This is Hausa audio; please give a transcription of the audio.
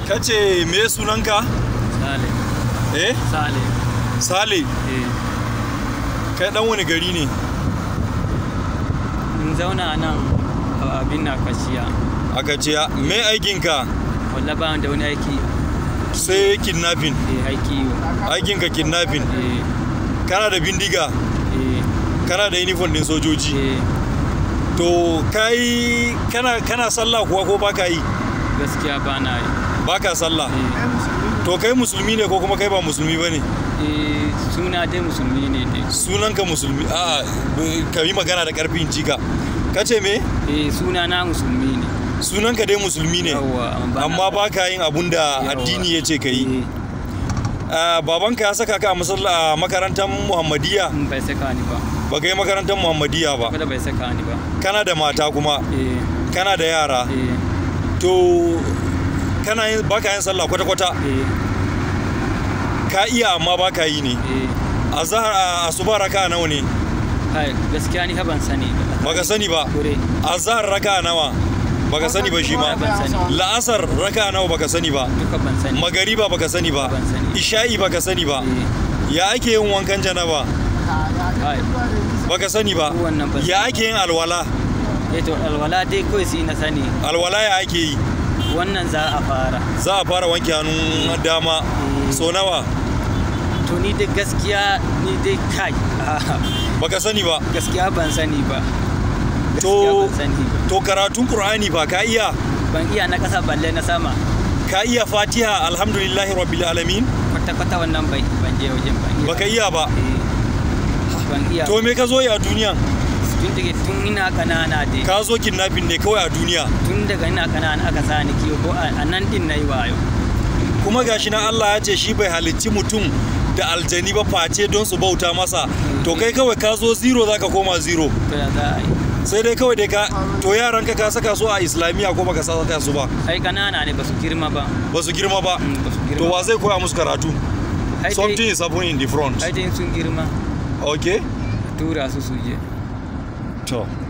kace me sunanka Sale. eh Sale. sale Eh. kai dan wani gari ne In zauna nan a abin na kashiya. aka ce me aikinka Walla ba da wani aiki. sai kidnapping Eh aiki yo. aikinka kidnapping Eh. kana da bindiga Eh. kana da uniform din sojoji Eh. to kai kana kana sallah kuwa ko baka yi Gaskiya ba na yi. baka sallah Eh. to kai musulmi ne ko kuma kai ba musulmi bane Eh, suna dai musulmi ne dai. sunanka musulmi a ka yi magana da karfin jika kace me Eh, suna na musulmi ne. sunanka dai musulmi ne Yawwa, amma amma ba ka yin abun da Yawwa. addini ya ce ka yi Eh, Ah, babanka ya saka ka a masalla- a makarantar muhammadiya in bai saka ni ba. ba ka yi makarantar muhammadiya ba Kada bai saka ni ba. kana da mata kuma Eh. kana da yara Eh. to kana yin baka yin sallah kwata-kwata Eh. ka iya amma ba ka yi ne Eh. a zahar a asuba raka nawa ne Kai, gaskiya ni ha ban sani ba. baka sani ba Kure. a zahar raka nawa baka sani ba shi ma Ban sani. la'asar raka nawa baka sani ba Duka ban sani. magariba baka sani ba Ban sani. isha'i baka sani ba Eh. ya ake yin wankan janaba Kai. baka sani ba Ko wannan ban ya ake yin alwala Eh to alwala dai kawai sai na sani. alwala ya ake yi Wannan za a fara. za a fara wanke hannun dama Eh. so nawa To ni dai gaskiya ni dai kai. baka sani ba gaskiya ban sani ba. Gaskiya To- ban sani ba. to karatun qur'ani ba ka iya Ban iya na kasa balle na sama. ka iya fatiha alhamdulillahi rabbil alamin Kwata-kwata wannan bai ban je wajen ban iya. baka iya ba Eh. Ban iya. to me ka zo yi a duniya Tun daga tun ina kanana dai. ka zo kidnapping ne kawai a duniya Tun daga ina kanana aka sani kiwo ko a a nan din nayi wayo. kuma gashi na Allah ya ce shi bai halicci mutum da aljani ba face don su bauta masa to kai kawai ka zo zero zaka koma zero To ya za a yi. sai dai kawai dai ka to yaranka ka saka su a islamiyya ko baka saka su ba Ai kanana ne ba su girma ba. ba su girma ba Mm, Ba su girma. to wa zai koya musu karatu Ai dai- something is happening in the front ai dai sun girma okay tura su su je to